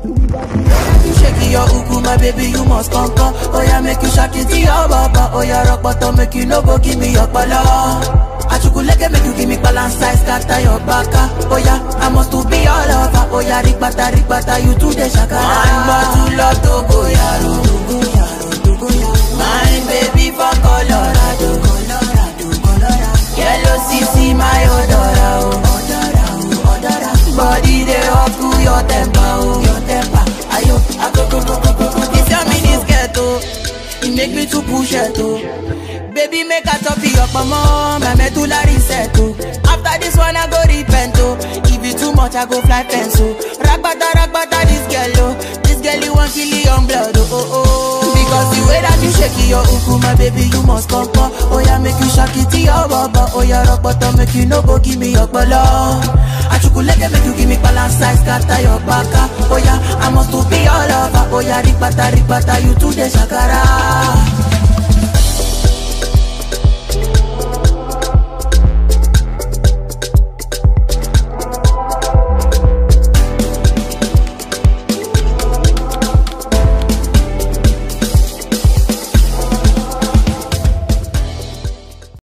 You shake your uku, my baby, you must come come. Oh yeah, make you shake it to your baba. Oh yeah, rock bottom, make you no go give me your bala. Achukuleke make you give me balance size, scatter your baka. Oh yeah, I must to be all over. Oh yeah, rikbata, rikbata, you do the shakara. One bottle of Togo yaro, Togo yaro, Togo yaro. My baby from Colorado, Colorado, Colorado. Yellow CC, my odora, oh. Odora, oh, odora. Body they up to your temper, oh. Your temper, ayo, ago, go, go, go, go, go. This your mini skirt, oh. It make me to push it, oh. Baby, make a top your mama, my medulla reset, oh. After this one, I go repent, oh. If it too much, I go fly fence, oh. Ragbata, ragbata, this girl, oh. This girl, you want kill your blood, oh, oh, oh. Because the way that you shake your uku, my baby, you must come, come. Oh, yeah, make you shake it to your baba. Oh, yeah, rock bottom, make you no go give me your bala. Achukuleke, make you give me balance size, scatter your baka. Oh, yeah, I must to be all over. Oh, yeah, rikbata, rikbata, you do the shakara.